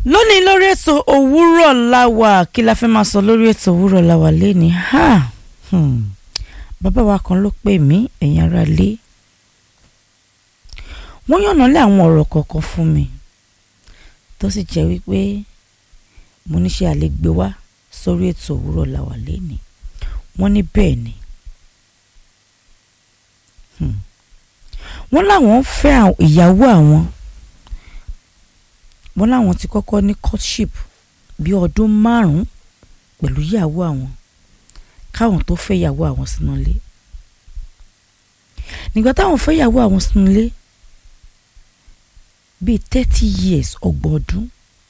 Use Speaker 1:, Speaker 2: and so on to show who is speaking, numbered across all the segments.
Speaker 1: lónìí lórí ètò òwúrọ̀ láwà kí la fẹ́ máa sọ lórí ètò òwúrọ̀ láwà lẹ́ni ha hmm. bàbá wa kan ló pè mí ẹ̀yin ará lé wọ́n yànnà lé àwọn ọ̀rọ̀ kọ̀ọ̀kan fún mi tó sì jẹ́ wípé mo ní ṣe àlegbé wá sórí ètò òwúrọ̀ láwà lẹ́ni wọ́n ní bẹ́ẹ̀ ni hmm. wọ́n láwọn fẹ́ ìyàwó àwọn wọ́n láwọn ti kọ́kọ́ ní courtship bí ọdún márùn-ún pẹ̀lú ìyàwó àwọn káwọn tó fẹ́ ìyàwó àwọn sínú ilé nígbà táwọn fẹ́ ìyàwó àwọn sínú ilé bíi thirty years ọgbọ̀n ọdún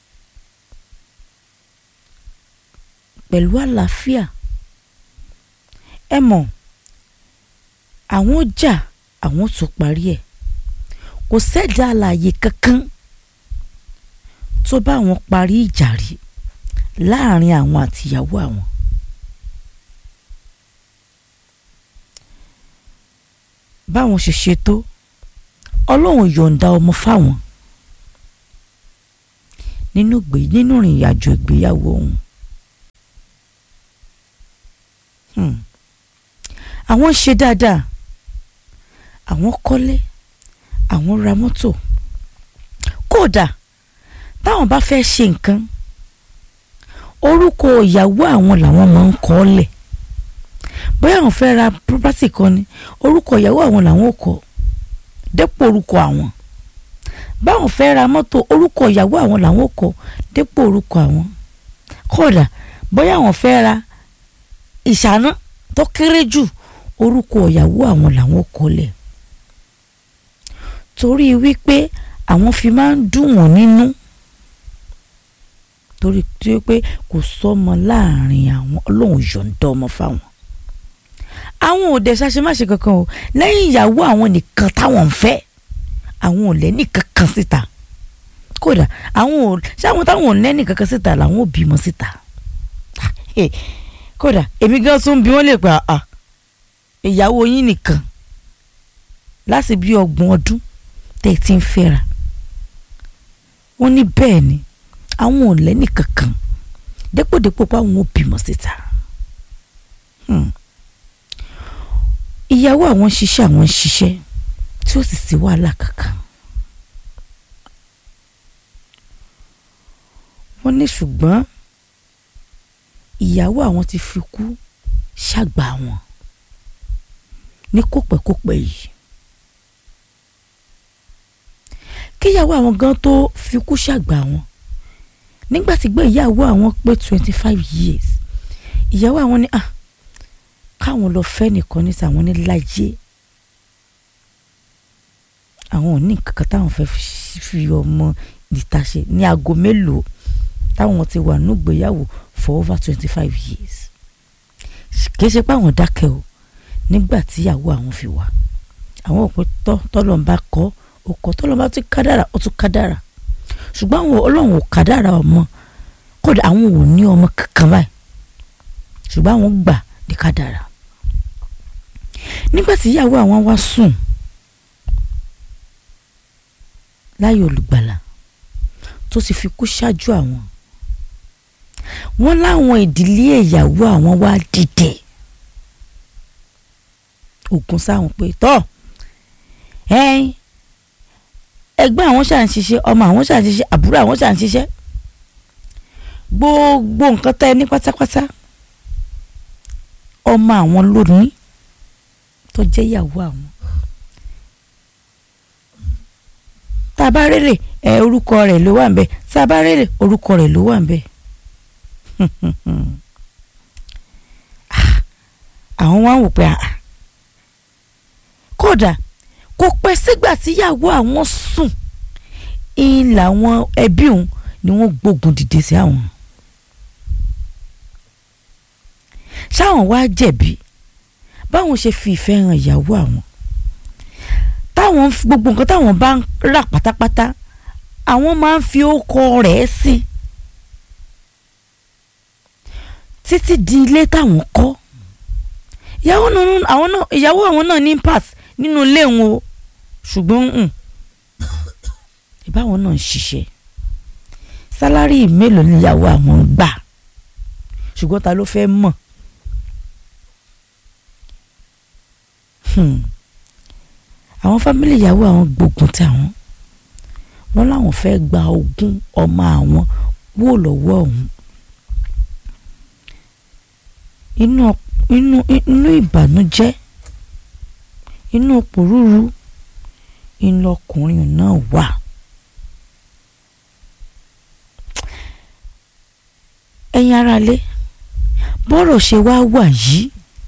Speaker 1: pẹ̀lú àlàáfíà ẹ mọ̀ àwọn jà àwọn tó parí ẹ̀ kò sẹ́dá àlàyé kankan tó bá àwọn parí ìjà rí láàrin àwọn àtìyàwó àwọn. báwọn ṣe ṣe tó ọlọ́run yọ̀ǹda ọmọ fáwọn nínú gbé nínú ìrìn àjò ìgbéyàwó òun. àwọn ṣe dáadáa àwọn kọ́lé àwọn ra mọ́tò kódà táwọn bá fẹ́ ṣe nǹkan orúkọ ìyàwó àwọn làwọn máa ń kọ́ lẹ̀ bóyá àwọn fẹ́ ra property kan ni orúkọ ìyàwó àwọn làwọn ò kọ́ dépò orúkọ àwọn báwọn fẹ́ ra mọ́tò orúkọ ìyàwó àwọn làwọn ò kọ́ dépò orúkọ àwọn kódà bóyá àwọn fẹ́ ra ìṣáná tó kéré jù orúkọ ìyàwó àwọn làwọn ò kọ́ lẹ̀ torí wípé àwọn fi máa ń dùn wọ́n nínú torí tí ó pé kò sọmọ láàrin àwọn ọlọ́run yọ̀ǹda ọmọ fáwọn. àwọn ò dẹ̀ ṣàṣemáṣe kankan o lẹ́yìn ìyàwó àwọn nìkan táwọn ń fẹ́ àwọn ò lẹ́nì kankan síta kódà àwọn ò ṣáwọn táwọn ò lẹ́nì kankan síta làwọn ò bímọ síta kódà èmi gan tún bí wọ́n lè pa ìyàwó yín nìkan láti bí ọgbọ̀n ọdún tẹ́ ẹ ti ń fẹ́ra wọ́n ní bẹ́ẹ̀ ni àwọn ò lẹ́nì kankan dépòdépò pé àwọn ò bímọ síta ìyàwó àwọn ń ṣiṣẹ́ àwọn ń ṣiṣẹ́ tí ó sì sí wàhálà kankan wọ́n ní ṣùgbọ́n ìyàwó àwọn ti fi kú ṣàgbà wọn ní kópẹ́kópẹ́ yìí kíyàwó àwọn gan tó fi kú ṣàgbà wọn nígbà tí gbé ìyàwó àwọn pé twenty five years ìyàwó àwọn ní à káwọn lọ fẹ́ nìkan ní sàwọn ní láyé àwọn ò ní kankan táwọn fẹ́ fi ọmọ níta ṣe ní aago mélòó táwọn ti wà nígbéyàwó for over twenty five years kìí ṣe pé àwọn dákẹ́ o nígbà tí ìyàwó àwọn fi wà àwọn òpin tọ́lọ́ ń bá kọ́ ó kọ́ tọ́lọ́ bá tún kádàrà ó tún kádàrà ṣùgbọ́n àwọn ọlọ́run ò kádàrà ọmọ kódà àwọn ò ní ọmọ kankan báyìí ṣùgbọ́n àwọn gbà ní kádàrà nígbà tí ìyàwó àwọn wá sùn láyé olùgbàlà tó ti fi kú ṣáájú àwọn wọ́n láwọn ìdílé ìyàwó àwọn wá dìde ògùn sáwọn pé tọ́ ẹ̀yin ẹgbẹ́ àwọn ṣà ń ṣiṣẹ́ ọmọ àwọn ṣà ń ṣiṣẹ́ àbúrò àwọn ṣà ń ṣiṣẹ́ gbogbo nǹkan tẹ́ ẹ ní pátápátá ọmọ àwọn lónìí tó jẹ́ ìyàwó àwọn tá a bá rèrè ẹ orúkọ rẹ̀ ló wà ń bẹ̀ tá a bá rèrè orúkọ rẹ̀ ló wà ń bẹ̀ àwọn wá ń wò pé kódà kò pẹ́ sígbà tíyàwó àwọn sùn ń làwọn ẹbí òun ni wọ́n gbógun dìde sí àwọn. ṣáwọn wá jẹ̀bi báwọn ṣe fi ìfẹ́ hàn ìyàwó àwọn táwọn gbogbo nǹkan táwọn bá ń rà pátápátá àwọn máa ń fi ókọ rẹ̀ sí títí di ilé táwọn kọ́ ìyàwó àwọn náà ní impact nínú ilé wọn o ṣùgbọ́n ìbáwọn náà ń ṣiṣẹ́ sálárì mélòó níyàwó àwọn ń gbà ṣùgbọ́n ta ló fẹ́ mọ̀ Hmm. àwọn fámìlì ìyàwó àwọn gbógun táwọn wọn láwọn fẹ́ gba ogún ọmọ àwọn wò lọ́wọ́ ọ̀hún inú inú inú ìbànújẹ́ inú pòrúurú inú ọkùnrin náà wà. ẹ̀yin aráalé bọ́rọ̀ ṣe wá wà yìí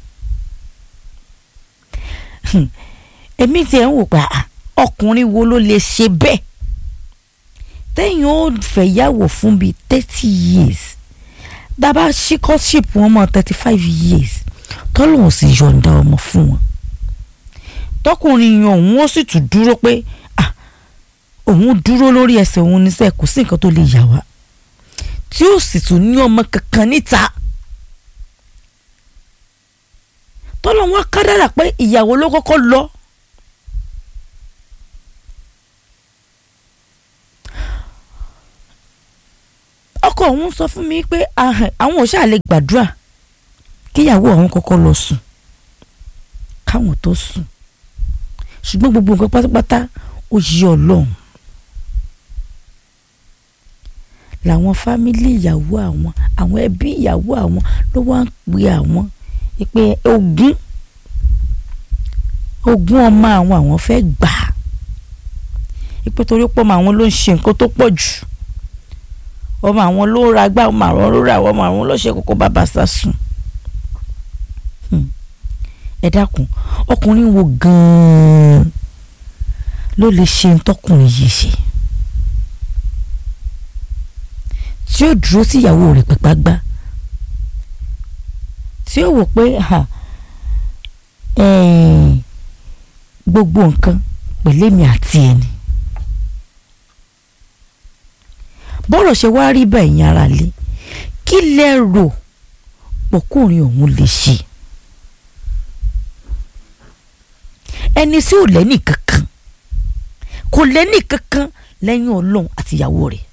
Speaker 1: èmi tiẹ̀ ń wò pé ah, ọkùnrin wo ló lè ṣe bẹ́ẹ̀ tẹ́yìn ó fẹ̀yàwó fún bíi thirty years dábàá ṣíkọ́ṣìp wọn mọ́ thirty five years tọ́lọ́hún sì yọ̀ǹda ọmọ fún wọn tọkùnrin yan òun ó sì tún dúró pé ah òun dúró lórí ẹsẹ̀ òun níṣẹ́ kò sí nǹkan tó lè yà wá tí ó sì tún ní ọmọ kankan níta tọ́lọ́hún wá kádàrà pé ìyàwó ló kọ́kọ́ lọ. ọkọ òun sọ fún mi pé ahàn, àwọn ò ṣáà lè gbàdúrà kíyàwó àwọn kọ́kọ́ lọ sùn káwọn tó sùn ṣùgbọ́n gbogbo nǹkan pátápátá ó yí ọlọ́run làwọn fámílì ìyàwó àwọn àwọn ẹbí ìyàwó àwọn ló wá ń pe àwọn pé ogún ogún ọmọ àwọn àwọn fẹ́ gbà á pé torí pọ́ ọmọ àwọn ló ń ṣe nǹkan tó pọ̀ jù ọmọ àwọn ló ń ra gbá ọmọ àwọn ló ra ọmọ àwọn ló ṣe kókó bàbá sá sùn ẹ dákun ọkùnrin wo gan-an ló lè ṣe ntọ́kùnrin yìí ṣe tí ó dúró sí ìyàwó rẹ̀ pípa gbá tí ó wò pé ha, eh, gbogbo nǹkan pẹ̀lẹ́mi àti ẹni bọ́rọ̀ ṣe wá rí bẹ́ẹ̀ yẹn ara lé kí lẹ rò pọ̀kùnrin òun lè ṣe ẹni tí ò lẹ́nì kankan kò lẹ́nì kankan lẹ́yìn ọlọ́run àti ìyàwó rẹ̀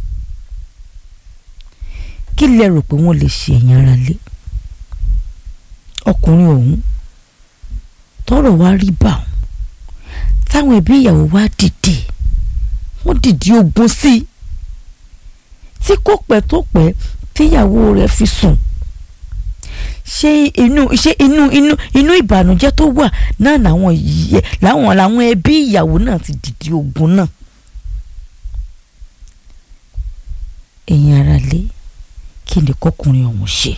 Speaker 1: kí lẹ rò pé wọ́n lè ṣe ẹ̀yìn ara lé ọkùnrin ọ̀hún tọ́rọ̀ wá rí bá òun táwọn ẹbí ìyàwó wá dìde wọ́n dìde ogun sí i tí kò pẹ́ tó pẹ́ tíyàwó rẹ̀ fi sùn ṣé inú ṣé inú inú inú ìbànújẹ́ tó wà náà làwọn yẹ làwọn làwọn ẹbí ìyàwó náà ti dìde ogun náà. ẹ̀yin ara lé kí ni kọkùnrin ọ̀hún ṣe.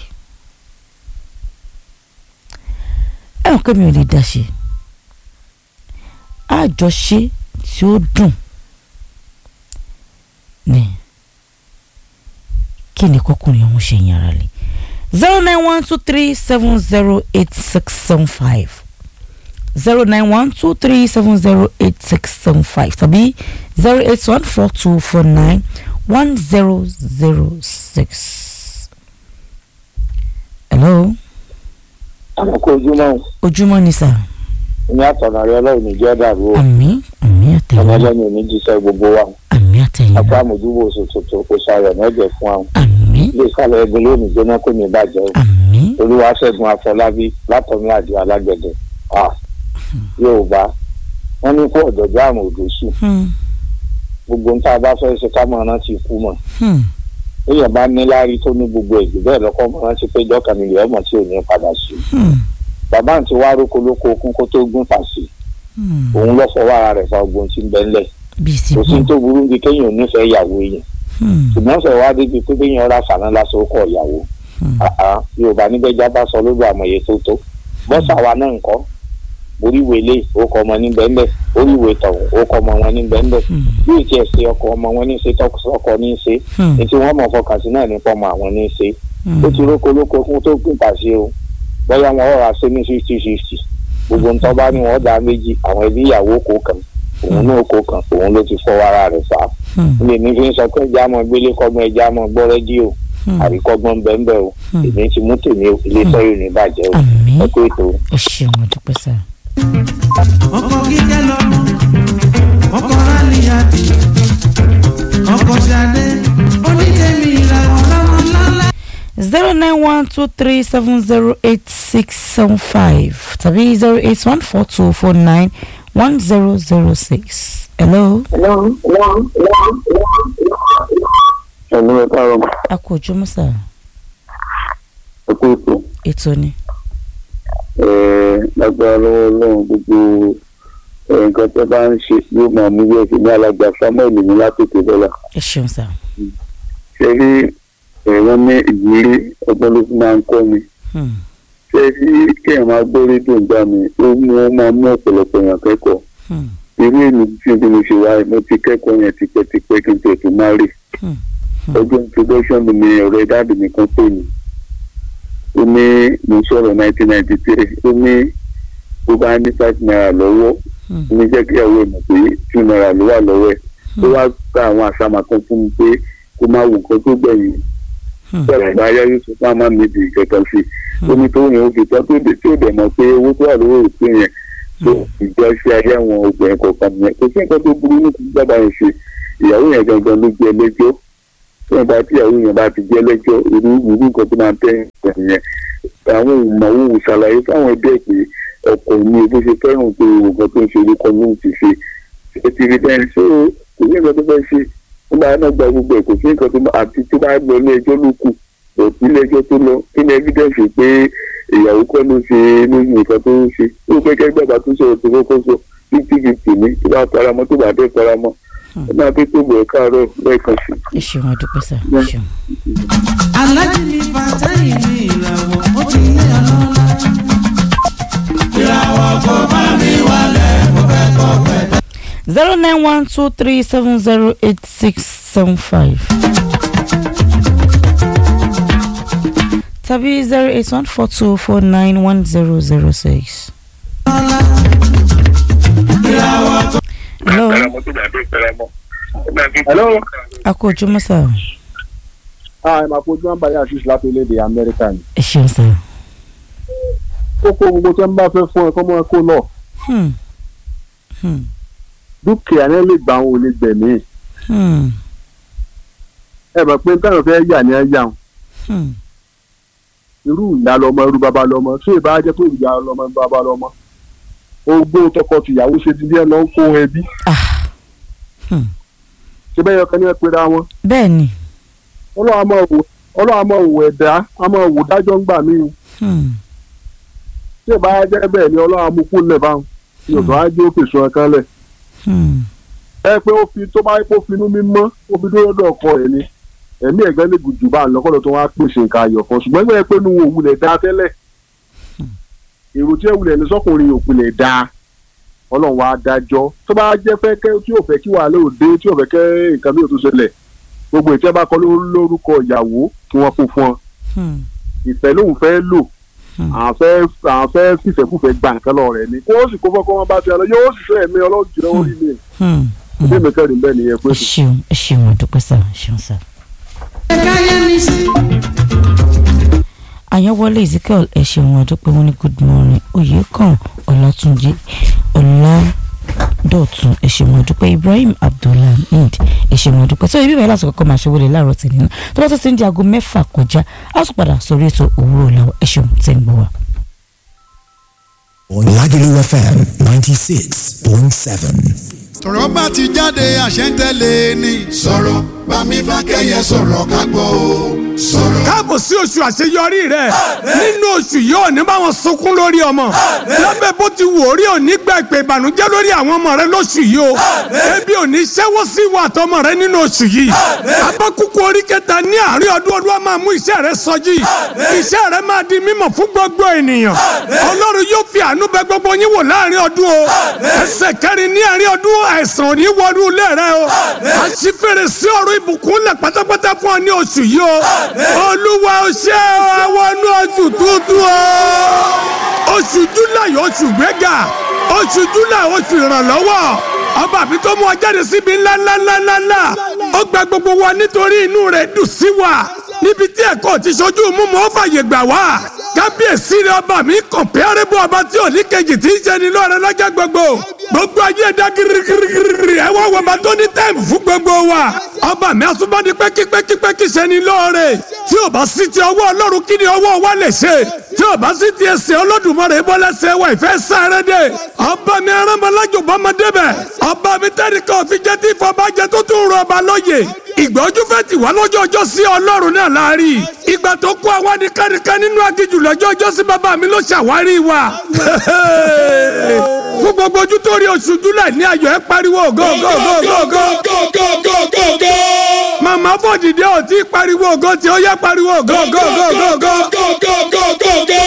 Speaker 1: ẹ hàn pé mi ò lè dá ṣe àjọṣe tí ó dùn ni kí ni kọkùnrin ọ̀hún ṣe yín ara lé zero nine one two three seven zero eight six seven five zero nine one two three seven zero eight six seven five tàbí zero eight one four two four nine one zero zero six. hello
Speaker 2: àkókò ojúmọ́
Speaker 1: ojúmọ́ ni sà
Speaker 2: ní àtọ̀nà rẹ ọlọ́run ní jẹ́ dàrú o
Speaker 1: àmì àmì
Speaker 2: ọmọ
Speaker 1: àtẹ̀yìn
Speaker 2: ẹlẹ́ni ò ní jíṣẹ́ gbogbo wa
Speaker 1: àmì àtẹ̀yìn
Speaker 2: àpá àmójúbò oṣù tuntun kò ṣàyọ̀ mẹ́jẹ̀ fún àwọn
Speaker 1: àmì
Speaker 2: ilé ìsàlẹ̀ ẹgbẹ́ lónìí jóná kò ní bàjẹ́ o
Speaker 1: àmì
Speaker 2: olúwa ṣẹ́gun afọlábí látọ̀mí àdìo alágbẹ̀dẹ Ah, yorùbá wọ́n ní kó ọ̀dọ̀jọ́ àrùn òdò sùn
Speaker 1: hmm,
Speaker 2: gbogbo nǹkan bá fẹ́ ṣe ká máa rántí ikú mọ̀
Speaker 1: hmm,
Speaker 2: èèyàn bá ní láárí tó ní gbogbo ẹ̀jù bẹ́ẹ̀ lọ́kọ́ máa rántí pé ìjọkàn nílẹ̀ ọmọ tí ò ní padà sí
Speaker 1: hmm,
Speaker 2: bàbá àǹtí wá róko lóko okun kó tó gún pàṣẹ
Speaker 1: hmm.
Speaker 2: òun lọ́ fọwọ́ ara rẹ̀ fa ogun tí ń bẹ ńlẹ̀
Speaker 1: bíi ti
Speaker 2: kò sí
Speaker 1: bọ̀
Speaker 2: tó burú bí kéèyàn ò nífẹ̀ẹ́ ìyàwó èèyàn
Speaker 1: hmm,
Speaker 2: ṣùgbọ́n fẹ́ wá débi pé béèyàn ra fàánà lásán ó kọ̀ ìyàwó
Speaker 1: hmm,
Speaker 2: àá yorùbá níbẹ̀já bá sọ lójú àmọ̀ye tó tó bọ́sà wa náà ńkọ́ oríwèé lé ó kọ ọmọ ní bẹ́ńbẹ́ oríwèé tọ̀hún ó kọ ọmọ wọn ní bẹ́ńbẹ́
Speaker 1: hmm,
Speaker 2: bí ìtì ẹ̀ ṣe ọkọ ọmọ wọn ní ṣe tọkọ ní ṣe
Speaker 1: hmm,
Speaker 2: ní tí wọ́n mọ̀ fọkàn sí náà nípa ọmọ àwọn ní ṣe
Speaker 1: hmm.
Speaker 2: ó ti róko lóko fún tó gùn pàṣẹ o bóyá wọn ọ̀rọ̀ àṣẹ ní fifty fifty gbogbo ntọ́ bá ní wọ́n dá méjì àwọn ẹbí ìyàwó kó kan òun náà kó kan òun ló ti fọwọ́ ara rẹ̀ fà á
Speaker 1: hmm,
Speaker 2: ilé mi fi ń sọ pé ẹja mọ gbélé kọ́gbọ́n ẹja mọ gbọ́ rédíò
Speaker 1: hmm.
Speaker 2: àríkọ́gbọ́n bẹ́ẹ̀ o
Speaker 1: Hmm.
Speaker 2: èmi ti mú tèmi o ilé iṣẹ́ yóò ní bàjẹ́ o
Speaker 1: àmì
Speaker 2: ẹ kó ètò o.
Speaker 1: ẹ ṣeun ọdúpẹ́ sà.
Speaker 3: ọkọ kíkẹ́ lọ́mọ ọkọ rálíyàtì ọkọ ṣadé ó
Speaker 1: zero nine one two three seven zero eight six seven five tàbí zero eight one four two four nine one zero zero six. hello.
Speaker 2: ẹnu ẹ káàárọ̀
Speaker 1: a kò ojúmọ́ sà
Speaker 2: ẹ kú ètò
Speaker 1: ètò ni.
Speaker 2: lágbára lọ́wọ́ ọlọ́run gbogbo eh, nǹkan tó bá ń ṣe yóò máa mú yẹ̀ sí ní alága samuel ní látòkè dọ́là
Speaker 1: ẹ ṣeun sà.
Speaker 2: ṣe rí ẹ̀rọ ní ìwúrí ọgbọ́n ló fi máa ń kọ́ mi
Speaker 1: Hmm.
Speaker 2: ṣe rí kéèyàn máa gbọ́ rédíò ń gbà mí ó mú ó máa mú ọ̀pọ̀lọpọ̀ èèyàn kẹ́kọ̀ọ́
Speaker 1: Hmm.
Speaker 2: irú èmi tí bí mo ṣe wáyé mo ti kẹ́kọ̀ọ́ yẹn tipẹ́tipẹ́ kí n tẹ̀ tó má rè
Speaker 1: Hmm.
Speaker 2: ọjọ́ introduction mi ni ọ̀rẹ́ dáàbì mi kan pè mí ó ní mo sọ̀rọ̀ nineteen ninety three ó ní tó bá ní five naira lọ́wọ́
Speaker 1: Hmm.
Speaker 2: ó ní jẹ́ kí ìyàwó ẹ̀ mọ̀ pé two naira ló wà lọ́wọ́ ẹ̀ ó wá gba àwọn àṣàmà kan fún mi pé kó má wo nǹkan tó gbẹ̀yìn
Speaker 1: Hmm.
Speaker 2: sọ̀rọ̀ ìbáyá yóò sọ fún àmà mi di ìkẹta sí i ó ní tó yẹn ó fi tán tó dé tí ó dẹ̀ mọ̀ pé owó tó wà lówó òpin yẹn tó ìjọ ṣe ayé àwọn obìnrin kọ̀ọ̀kan nìyẹn kò sí nǹkan tó burú ní kí bàbá yẹn ṣe ìyàwó yẹn gangan ló jẹ́ lẹ́jọ́ tí wọ́n bá tí ìyàwó yẹn bá ti jẹ́ lẹ́jọ́ irú irú nǹkan tó máa ń tẹ́ ẹ̀ nìyẹn àwọn ìmọ̀wò ṣàlàyé fáwọn ẹgbẹ́ pé ọkọ̀ mi bó ṣe fẹ́ràn pé nǹkan tó ń ṣe orúkọ lóhùn ti ṣe ṣe ti rí bẹ́ẹ̀ ṣé kò sí nǹkan tó fẹ́ ṣe ó máa náà gba gbogbo ẹ̀ kò sí nǹkan tó máa àti tó bá lọ ilé ẹjọ́ ló kù òbí ilé ẹjọ́ tó lọ kí ni evidence pé ìyàwó kọ́ ló ṣe lóyún nǹkan tó ń ṣe ó pé kẹ́gbẹ́ bá tún sọ̀rọ̀ tó kọ́kọ́ sọ fifty fifty ní tó bá faramọ́ tó bá dé faramọ́ ó máa fi tó bọ̀ káàárọ̀ lẹ́ẹ̀kan sí i.
Speaker 1: ẹ ṣeun adúpẹ́ sà ẹ ṣeun.
Speaker 3: alájí mi fàtẹ́yìn ní ìràwọ̀ ó ti ní ọlọ́lá. ìràwọ̀ kò bá mi wálẹ̀ mo fẹ́ kọ́ pẹ̀lú.
Speaker 1: zero nine one two three seven zero eight six seven five tàbí zero eight one four two four nine one zero zero six. hello
Speaker 2: hello.
Speaker 1: a kò ojúmọ́ sà
Speaker 2: ah ẹ máa fojú wọn báyìí àṣìṣe láti orílẹ̀-èdè amẹ́ríkà ni.
Speaker 1: ẹ ṣeun sà.
Speaker 2: kókó gbogbo tí wọ́n bá fẹ́ fún ẹ kọ́ mọ́ ẹ kó lọ
Speaker 1: Hmm. Hmm.
Speaker 2: dúkìá náà lè gbà wọn ò lè gbẹ̀mí.
Speaker 1: Hmm.
Speaker 2: ẹ mọ̀ pé táwọn fẹ́ yà ní ẹ yà wọn
Speaker 1: Hmm.
Speaker 2: irú ìyá lọmọ irú bàbá lọmọ ṣé ìbá jẹ́ pé ìyá lọmọ irú bàbá lọmọ ogbó tọkọ tìyàwó ṣe ti díẹ̀ lọ ń kó ẹbí
Speaker 1: ah. Hmm.
Speaker 2: ṣé bẹ́ẹ̀ yọkan ní ẹ pera wọn
Speaker 1: bẹ́ẹ̀ ni.
Speaker 2: ọlọ́run á máa wò ọlọ́run á máa wò ẹ̀dá á máa wò dájọ́ ń gbà mí o
Speaker 1: Hmm.
Speaker 2: ṣé ìbá jẹ́ bẹ́ẹ̀ ni ọlọ́run á mú kú lẹ̀ báwọn ní ọ̀dọ́ á jẹ́ òkè sọ ẹ̀kan lẹ̀
Speaker 1: Hmm.
Speaker 2: ẹ pé ó fi tó bá yẹ kó finú mímọ́ ó fi dúró lọ́dọ̀ ọkọ ẹ̀ ni ẹ̀mí ẹ̀gbẹ́ lè gùn jù bá ń lọ́kọ́dọ̀ tó wá pèsè nǹkan ayọ̀ kan ṣùgbọ́n ẹgbẹ́ pé nu òwúlẹ̀ dá tẹ́lẹ̀ èrò tí ẹ̀wúlẹ̀ ní sọ́kùnrin òpìlẹ̀ dá ọlọ́run wa dájọ́ tó bá jẹ́ fẹ́ kẹ́ tí ò fẹ́ kí wàhálà òde tí ò fẹ́ kẹ́ nǹkan bí ò tó ṣẹlẹ̀ gbogbo ìtẹ́ bá kọ́ ló- lórúkọ ìyàwó kí wọ́n fún fún ọ
Speaker 1: Hmm.
Speaker 2: ìfẹ́ lòun fẹ́ lò
Speaker 1: Hmm.
Speaker 2: àwọn fẹ́ àwọn fẹ́ fìfẹ́kùfẹ́ gbà nǹkan lọ rẹ̀ ni kó o sì kó fọ́kọ́ wọn bá ti ọlọ́ yóò sì fẹ́ ẹ̀mí ọlọ́run jùlọ orí mi
Speaker 1: Hmm.
Speaker 2: ìdí mi kẹrin bẹ́ẹ̀ nìyẹn pé
Speaker 1: ẹ ṣeun ẹ ṣeun adúpẹ́ sà ẹ ṣeun sà.
Speaker 3: káyé mi sí.
Speaker 1: àyànwọlé ezekiel ẹ ṣeun adúpẹ́ wọn ní good morning oyèkàn ọlátúnjì ọládọ̀tun ẹ ṣeun adúpẹ́ ibrahim abdulhamid ẹ ṣeun adúpẹ́ tó ibi bẹ́ẹ̀ láti kọ́kọ́ máa ṣe wọlé láàárọ̀ tì nínú tó bá tó ti ń di aago mẹ́fà kọjá á tún padà sórí ètò òwúrọ̀ làwọn ẹ ṣeun tẹ́ ń gbọ́ wa.
Speaker 4: Lagelu FM 96.7.
Speaker 5: tọ̀rọ̀ bá ti jáde àṣẹ ń tẹ̀lé ni.
Speaker 6: sọ̀rọ̀ bámi fákẹ́yẹ sọ̀rọ̀ ká gbọ́ o sọ̀rọ̀.
Speaker 7: káàbọ̀ sí oṣù àṣeyọrí rẹ̀ nínú oṣù yìí ò ní bá wọn sunkún lórí ọmọ lábẹ́ bó ti wò ó rí òní gba ìpè ìbànújẹ́ lórí àwọn ọmọ rẹ lóṣù yìí o ebi ò ní ṣẹ́wó sí ìwà àtọmọ rẹ nínú oṣù yìí abákúkú orí kẹta ní àárín ọdún ọdún wa máa mú iṣẹ́ rẹ sọjí iṣẹ́ rẹ máa di mímọ̀ fún gbogbo ènìyàn ọlọ́run yóò fi àánú bẹ gbogbo yín wò láàrin ọdún o ẹsẹ̀ kẹrin ní àárín ọdún àìsàn ò ní wọnú ilé rẹ o àṣìfèrè sí ọ̀rọ̀ ìbùkún lẹ̀ pátápátá fún ọ ní oṣù yìí o olúwa ó ṣe ọ àwọn inú oṣù tuntun o oṣù july oṣù gbẹ́gà oṣù july oṣù ìrànlọ́wọ́ ọba àbí tó mú ọ jáde síbi ńláńláńláńlá ó gba gbogbo wa nítorí inú rẹ̀ dùn sí wa níbi tí ẹ̀kọ́ ti ṣojú mímu ó fàyè gbà wá kábíyèsí rẹ ọba mi kọ̀mpẹ́rẹ́bù ọba tí ò ní kejì tí ń ṣe ni lọ́rẹ́ lọ́jọ́ gbogbo gbogbo ayé ẹ̀dá girigirigiri ẹ wá wọba tó ní táìmù fún gbogbo wa ọba mi asúnmọ́ni pẹ́kípẹ́kípẹ́kí sẹ́ni lóore tí ò bá sí ti ọwọ́ ọlọ́run kí ni ọwọ́ wa lè ṣe tí ò bá sí ti ẹsẹ̀ olódùmarè bọ́lẹ́sẹ̀ wa ìfẹ́ sáré dé ọba mi arámọlájò bọ́mọdé bẹ̀ ọba mi tẹ́nìkan òfin jẹ́ tí ìfọ̀bàjẹ́ tó tún rọ ọba lóye ìgbà ojú fẹ́ ti wá lọ́jọ́ ọjọ́ sí ọlọ́run náà láàrin ìgbà tó kó àwa nìkanìkan nínú aginjù lọ́jọ́ ọjọ́ sí bàbá mi ló ṣàwárí wa fún gbogbo ojú tó rí oṣù júlẹ̀ ní ayọ̀ ẹ pariwo go go go go go màmá fòdìdé ò tí pariwo ògo tí ó yẹ pariwo go go go go go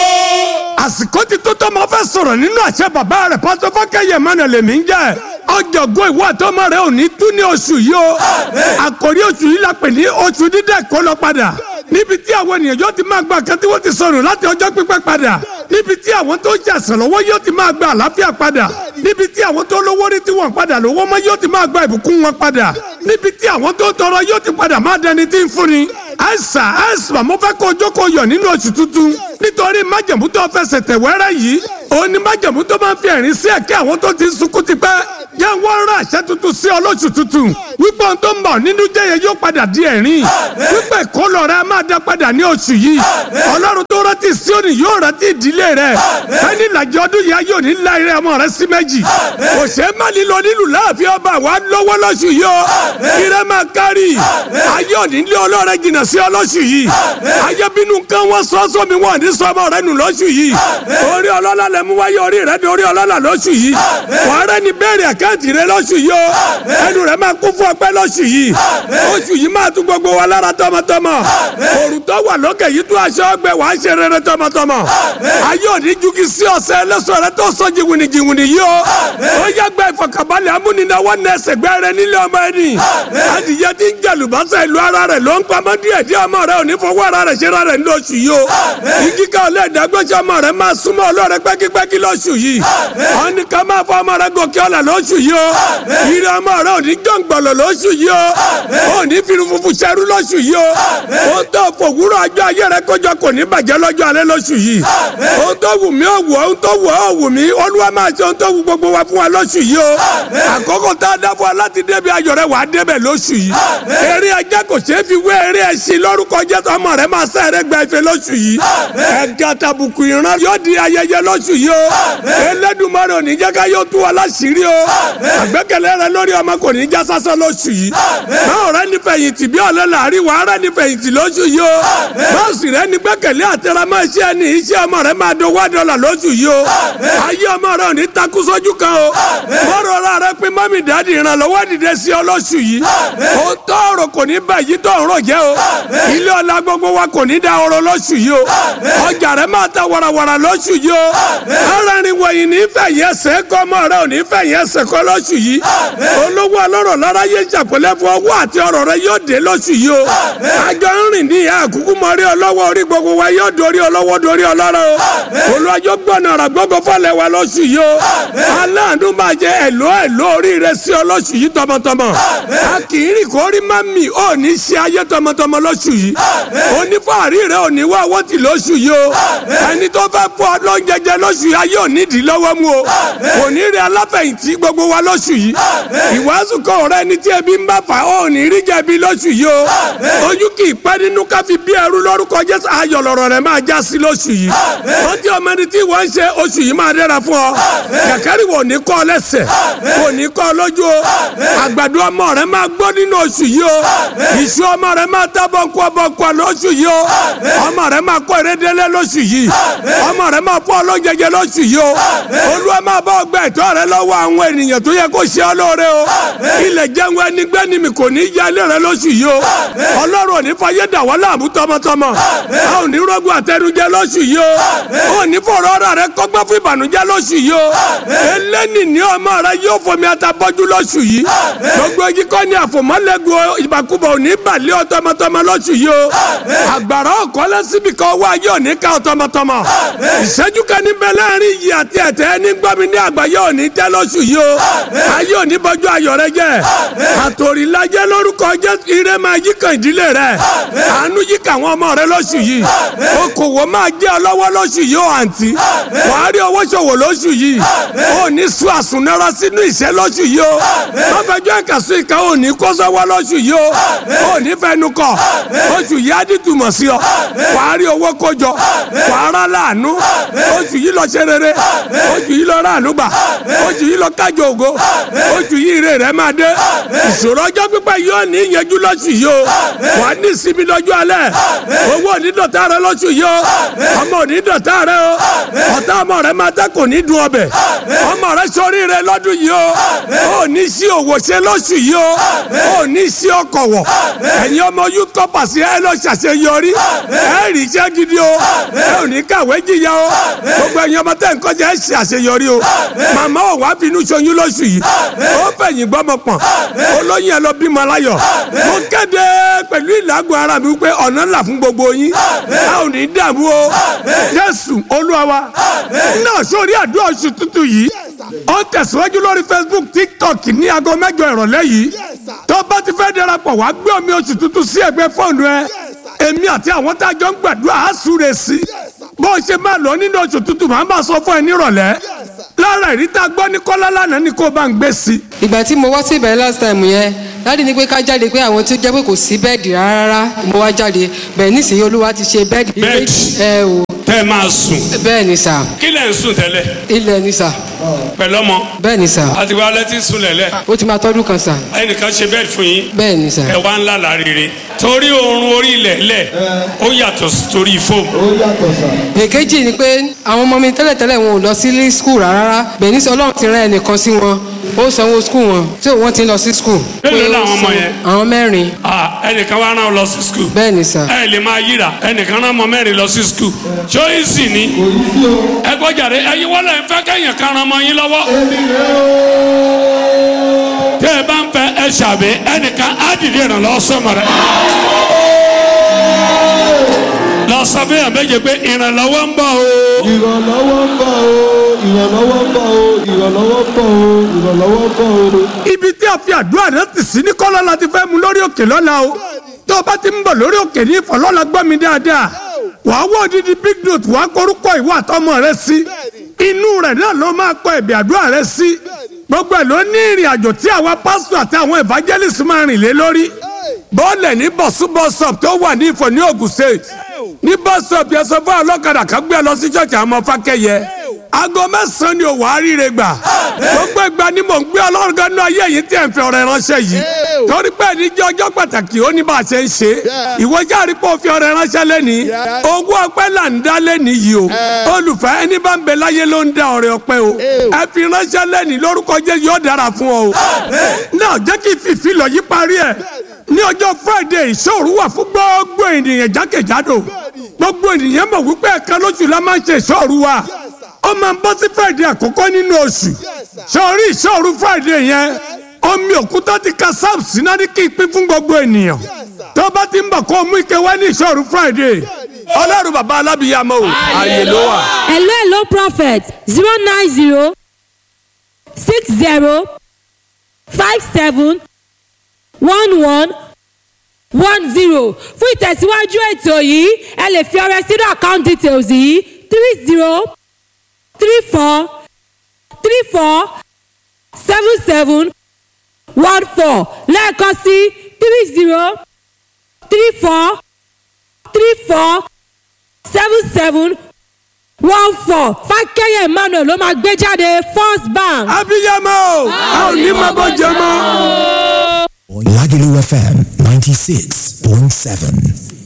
Speaker 7: àsìkò ti tó tọ́ ma fẹ́ sọ̀rọ̀ nínú àṣẹ bàbá rẹ̀ pásítọ̀ fákẹ́yẹ mọ́nà lèmi ń jẹ́ ọjọ́gbọ́n ìwọ àtọmọ rẹ ò ní tú ní oṣù yìí o àkòrí oṣù yìí la pè ní oṣù dídẹ̀ kó lọ padà níbi tí àwọn ènìyàn yóò ti máa gba nǹkan tí wọ́n ti sọnù láti ọjọ́ pípẹ́ padà níbi tí àwọn tó ń jàsàn lọ́wọ́ yóò ti máa gba àlàáfíà padà níbi tí àwọn tó lówó rí tí wọ́n padà lówó mọ́ yóò ti máa gba ìbùkún wọn padà níbi tí àwọn tó tọrọ yóò ti padà máa dẹni tí ń fúnni àìsà àìsà mo fẹ́ kó jókòó yọ̀ nínú oṣù tuntun nítorí májẹ̀mú tó fẹsẹ̀ tẹ̀ wẹ́rẹ́ yìí òun ni májẹ̀mú tó máa ń fi ẹ̀rín sí ẹ̀kẹ́ àwọn tó ti ń sunkún tipẹ́ jẹ́ wọ́n rán àṣẹ tuntun sí ọlọ́sù tuntun wípé ohun tó ń bọ̀ nínú jẹ́yẹ yóò padà di ẹ̀rín wípé ìkólọ rẹ máa dá padà ní oṣù yìí ọlọ́run tó rántí Síónì yóò rántí ìdílé rẹ ẹni ìlàjì ọdún yìí ayé òní ńlá eré ọmọ rẹ sí méjì kò ṣe é má lílọ nílùú láàfin ọba wa lọ́wọ́ lọ́sù yìí o ire máa kárì ayé òní lé ọlọ́rẹ jìnnà sí ọlọ́sù yìí ayé bínú kan wọ́n sọ sómi wọn ní sọmọ rẹ nù lọ́sù yìí orí ọlọ́lá lẹ mú wáyé orí rẹ ní orí ọlọ́lá lọ́sù yìí wàá rẹ ní bẹ́ẹ̀rẹ̀ àkáǹtì rẹ lọ́sù yìí o ẹnu rẹ máa kún fún ọpẹ́ lọ́sù yìí oṣù yìí máa tún gbogbo wa lára tọmọtọmọ òrùn tó wà lókè yìí tún aṣọ ọgbẹ wàá ṣe rere tọmọtọmọ ayé òní jugi sí ọ̀sẹ̀ ẹlẹ́sọ̀ rẹ tó sọ jìwìnì jìwìnì yìí o ó yẹ gba ìfọkànbalẹ̀ amúnináwó nẹsẹ̀ gbẹ rẹ nílé ọmọ ẹni adìyẹ ti ń jẹlùbọ́sẹ̀ ìlú ara rẹ ló ń pamọ́ díẹ̀ díẹ̀ ọmọ rẹ òní fọwọ́ ara rẹ ṣe ra rẹ ní oṣù yìí o igi ká ọlẹ́ ìdágbèsè ọmọ rẹ máa súnmọ́ ọlọ́rẹ pẹ́kípẹ́kí lóṣù yìí ọ̀nì ká máa fọ ọmọ rẹ gòkè ọ̀là lóṣù yìí o ìrẹ ọmọ rẹ òní jọ̀ǹgbọ̀lọ̀ lóṣù yìí o òní fìrù funfun ṣẹrú lóṣù yìí o ó tó fòwúrọ̀ ọjọ́ ayé rẹ kọjọ kò ní bàjẹ́ lọ́jọ́ alẹ́ lóṣù yìí ó tó wù mí ó wù ọ́ ó tó wù ọ́ ó wù mí olúwa máa ṣe ó tó wù gbogbo wa fún wa lóṣù yìí o àkókò tá a dá fún wa láti débi ayọ̀ rẹ wà á débẹ̀ lóṣù yìí eré ajá kò ṣeé fi wé eré ẹṣin lórúkọ jẹ́ ọmọ rẹ máa sẹ́ rẹ gba ife lóṣù yìí ẹ̀ka tàbùkù ìran yóò di ayẹyẹ lóṣù yìí o Elédùmarè ò ní jẹ́ ká yóò tú wa láṣìírí o àgbẹ́kẹ̀lé rẹ lórí ọmọ kò ní já sásán lóṣù yìí báwo rẹ ní fẹ̀yìntì bí ọ̀lẹ́ làárí wàá rẹ ní fẹ̀yìntì lóṣù yìí o báwo sì rẹ ní gbẹ́kẹ̀lé àtẹ̀rẹ́ máa ṣe ẹni iṣẹ́ ọmọ rẹ máa dán wá dọ́là lóṣù yìí o ayé ọmọ rẹ ò ní takú sójú kan o bọ́rọ̀ ra rẹ pé mọ́mí dáàdì ìrànlọ́wọ́ dìde sí ọ lóṣù yìí o tọrọ kò ní bá yìí tó ọ̀rọ̀ jẹ́ o ilé ọlá gbogbo wa kò ní da ọrọ̀ lóṣù yìí o ọjà rẹ máa ta warawara lóṣù yìí o arìnrìn wọ̀nyí ní fẹ̀yẹ́ ẹsẹ̀ kọ́ ọmọ rẹ ò ní fẹ̀yẹ́ ẹsẹ̀ kọ́ lóṣù yìí olówó ọlọ́rọ̀ lára yé ṣàpẹlẹ fún ọwọ́ àti ọrọ̀ rẹ yóò dé lóṣù yìí o àjọ ń rìn ní ìhà àkúkú mọ rí ọlọ́wọ́ orí gbogbo wa yóò dorí ọlọ́wọ́ dorí ọlọ́rọ̀ o olùwàjọ gbọ́nà ọ̀rọ̀ gbogbo fọlẹ̀ wa lóṣù yìí o aláàánú máa jẹ ẹ̀lọ́ ẹ̀lọ́ orí rẹ sí ọ lóṣù yìí tọmọtọmọ a kì í rìn kó rí má mì ó ní ṣe ayé tọmọtọmọ lóṣù yìí onífàárí rẹ ò ní wá owó tì lóṣù yìí o ẹni tó fẹ́ fọ́ lọ́njẹjẹ lóṣù yìí ayé ò nídìí lọ́wọ́ mú o kò ní rí aláfẹ̀yìntì gbogbo wa lóṣù yìí ìwàásù kọ́ ọ̀rẹ́ ẹni tí ebi ń bá fà ó ní rí jẹ̀bi lóṣù yìí o ojú kì í pẹ́ nínú káfí bí ẹrú lórúkọ Jésù ayọ̀ lọ̀rọ̀ rẹ̀ máa já sí lóṣù yìí wọ́n ti ọmọ ẹni tí wọ́n ń ṣe oṣù yìí máa dẹ́ra fún ọ kẹ̀kẹ́rì wò ní kọ́ lẹ́sẹ̀ wò ní kọ́ lójú o àgbàdo ọmọ rẹ̀ máa gbọ́ nínú oṣù yìí o ìṣú ọmọ rẹ̀ máa tá bọ́ǹkọ́ bọ́ǹkọ́ lóṣù yìí o ọmọ rẹ̀ máa kọ́ ìrédélé lóṣù yìí ọmọ rẹ̀ máa fọ́ ọlọ́jẹjẹ lóṣù yìí o olúwa máa bá ọgbà ẹ̀tọ́ rẹ lọ́wọ́ àwọn ènìyàn tó yẹ kó ṣe ọ lóore o ilẹ̀ jẹun ẹni gbẹ́ni mi kò ní í yálé rẹ lóṣù yìí o ọlọ́run ò ní fayé dà wọ́n láàmú tọmọtọmọ a ò ní rọ́gùn àtẹnujẹ lóṣù yìí o ò ní fọ̀rọ̀ ọ̀rọ̀ rẹ kọ́gbọ́n fún ìbànújẹ́ lóṣù yìí o eléni ní ọmọ rẹ yóò fomi atabọ́jú lóṣù yìí gbogbo igi kọ́ ni àfòmọ́lẹ́gùn ìbàkúbọ̀ ò ní balẹ̀ ọ tọmọtọmọ lóṣù yìí o àgbàrá ọ̀kọ́lẹ́ síbi kan wá yóò ní ní ká ọ tọmọtọmọ ìṣẹ́jú kan níbẹ̀ láàrin yìí àti ẹ̀tẹ́ ní gbọ́mi ní àgbáyé òní tẹ́ lóṣù yìí o ayé òní bọ́jú ayọ̀ rẹ jẹ́ àtòrílajẹ́ lórúkọ jẹ́ ire máa yí kan ìdílé rẹ àánú yí kan àwọn ọmọ rẹ lóṣù yìí okòwò máa jẹ́ ọ lọ́wọ́ lóṣù yìí o àǹtí wàá rí owó ṣòwò lóṣù yìí ò ní sùn àsùnnára sínú ìṣẹ́ lóṣù yìí o má fẹjọ́ ìkàsùn ìka ò ní kó sọ́wọ́ lóṣù yìí o ò ní fẹnu kọ oṣù yìí á di tùmọ̀ sí ọ wàá rí owó kójọ wàá rà láàánú oṣù yìí lọ ṣe rere oṣù yìí lọ ráàánú gbà oṣù yìí lọ kájọ ògo oṣù yìí ire rẹ máa dé ìṣòro ọjọ́ pípẹ́ yóò ní ìyẹnjú lóṣù yìí o wàá ní ìsinmi lọ́jọ́ alẹ́ owó onídọ̀tá rẹ lóṣù yìí o ọmọ onídọ̀tá rẹ o ọ̀tá ọmọ rẹ máa dẹ́ kò ní dùn ọbẹ̀ ọmọ rẹ sọrí rẹ lọ́dún yìí o ò ní sí òwò ṣe lóṣù yìí o ò ní sí ọkọ̀ wọ̀ ẹ̀yin ọmọ youth corpus ẹ lọ ṣàṣeyọrí ẹ rí iṣẹ́ gidi o ẹ ò ní kàwé jìyà o gbogbo ẹ̀yin ọmọ tẹ̀ ń kọjá ẹ ṣàṣeyọrí o màmá ò wá bínú ṣoyún lóṣù yìí ó fẹ̀yìn gbọ́mọ pọ̀n olóyìn ẹ lọ bímọ láyọ̀ mo kéde pẹ̀lú ìlágùn ara mi wípé ọ̀nà ńlá fún gbogbo yín a ò ní dààmú o jésù olúwa wa náà sórí àdúrà oṣù tuntun yìí ó tẹ̀síwájú lórí facebook tiktok ní aago mẹ́jọ ìrọ̀lẹ́ yìí tó bá ti fẹ́ darapọ̀ wá gbé omi oṣù tuntun sí ẹgbẹ́ fóònù ẹ èmi àti àwọn tá a jọ ń gbàdúrà á súre sí bó o ṣe máa lọ nínú oṣù tuntun màá bá sọ fún ẹ nírọ̀lẹ́ lára ìrítà gbọ́ ní kọ́lá lánàá ni kó o bá ń gbé sí.
Speaker 4: ìgbà tí mo wá sí ìbẹ̀rẹ̀ last time yẹn láti ní pé ká jáde pé àwọn tó jẹ́ pé kò sí bẹ́ẹ̀dì rárá mo wá jáde bẹ́ẹ̀ nísìnyí olúwa ti ṣe bẹ́ẹ̀dì.
Speaker 8: Bẹ́ẹ̀dì.
Speaker 4: ẹ o
Speaker 8: tẹ́ ẹ máa sùn
Speaker 4: bẹ́ẹ̀ ni sà
Speaker 8: kí lẹ̀ ń sùn tẹ́lẹ̀
Speaker 4: ilẹ̀ ni sà
Speaker 8: pẹ̀lú ọmọ
Speaker 4: bẹ́ẹ̀ ni sà
Speaker 8: àti wàá lẹ́tí sùn lẹ̀lẹ̀
Speaker 4: ó ti máa tọ́dún kan sà
Speaker 8: ẹnìkan ṣe bẹ́ẹ̀ fún yín
Speaker 4: bẹ́ẹ̀ ni sà
Speaker 8: ẹ wá ńlá lárire torí oorun orí ilẹ̀ lẹ̀ ó yàtọ̀ sí torí fóòmù
Speaker 4: èkejì ni pé àwọn ọmọ mi tẹ́lẹ̀tẹ́lẹ̀ wọn ò lọ sí school rárá bẹ́ẹ̀ ní sọ ọlọ́run ti rán ẹnìkan sí wọn ó sanwó school wọn tí wọ́n ti ń lọ sí school.
Speaker 8: Mélòó
Speaker 4: Pé ó
Speaker 8: làwọn ọmọ
Speaker 4: san-
Speaker 8: yẹn?
Speaker 4: àwọn mẹ́rin
Speaker 8: Ah, ẹnìkan wá rán ọ lọ sí skul
Speaker 4: bẹ́ẹ̀ ni sà
Speaker 8: ẹ lè máa yíra ẹnìkan rán ọmọ mẹ́rin lọ sí skul ṣóyìnsì ni ẹ gbọ́jàre ẹyin wọ́n lẹ̀ ń fẹ́ kẹ́yìn kan ran ọmọ yín lọ́wọ́ tẹ́ ẹ bá ń fẹ́ ẹ ṣàbẹ̀ ẹnìkan á dìde ìrànlọ́wọ́ sọ́mọ rẹ lọ sọ fún yàn méje pé ìrànlọ́wọ́ ń bọ̀ o
Speaker 9: ìrànlọ́wọ́ ń bọ̀ o ìrànlọ́wọ́ ń bọ̀ o ìrànlọ́wọ́ ń bọ̀ o ìrànlọ́wọ́ ń bọ̀ o.
Speaker 7: ibi tí a fi àdúrà rẹ ti sí ní kọ́lá la ti fẹ́ mu lórí òkè lọ́la o tó o bá ti ń bọ̀ lórí òkè ní ìfọ̀lọ́la gbọ́ mi dáadáa wàá wọ odidi big note wàá korúkọ ìwọ àtọmọ rẹ sí inú rẹ náà ló máa kọ ẹ̀bì àdúrà rẹ sí gbogbo ẹ̀ ló ní ìrìn àjò tí àwa pásítọ̀ àti àwọn evangelist máa rìn lé lórí bọ́ọ̀lẹ̀ ní bọ̀súbọ̀sọ̀p tó wà ní ìfọ̀ ní Ògùn state ní bọ́sọ̀p yẹn sọ fún ọlọ́kadà kan gbé ẹ lọ sí ṣọ́ọ̀ṣì àwọn ọmọ fákẹ́yẹ aago mẹ́sàn-án ni òwò àríire gbà gbogbo ìgbà ni mò ń gbé ọlọ́run gan ní ayé yìí tí ẹ̀ ń fi ọ̀rẹ́ ránṣẹ́ yìí torí pé ní jẹ́ ọjọ́ pàtàkì ó ní bá a ṣe ń ṣe ìwọ jáde pé ó fi ọ̀rẹ́ ránṣẹ́ lẹ́ni owó ọpẹ́ là ń dá lẹ́ni yìí o olùfẹ́ ẹni bá ń bẹ láyé ló ń dá ọ̀rẹ́ ọpẹ́ o ẹ fi ránṣẹ́ lẹ́ni lórúkọ jẹ́ yóò dára fún ọ o náà jẹ́ kí fìfì lọ yí parí ẹ̀ ní ọjọ́ friday ìṣòro wà fún gbogbo ènìyàn jákèjádò gbogbo ènìyàn mọ̀ wípé ẹ̀ka lóṣù la máa ń ṣe ìṣòro wa ó máa ń bọ́ sí friday àkọ́kọ́ nínú oṣù sọ̀rí ìṣòro friday yẹn omi òkúta ti ka sam síná ní kí n pín fún gbogbo ènìyàn tó bá ti ń bọ̀ kó o mú ike wá ní ìṣòro friday ọlọ́run bàbá alábìyàmọ́ o ààyè ló wà.
Speaker 10: hello hello prophet zero nine zero six zero five seven one one one zero fún ìtẹ̀síwájú ètò yìí ẹ lè fi ọrẹ sínú account details yìí three zero three four three four seven seven one four lẹ́ẹ̀kan sí three zero three four three four seven seven one four fákẹ́yẹ emmanuel ló máa gbé jáde first bank.
Speaker 7: abiyamọ a ò ní máa bọ́ jẹ mọ́.
Speaker 11: Lagelu FM 96.7.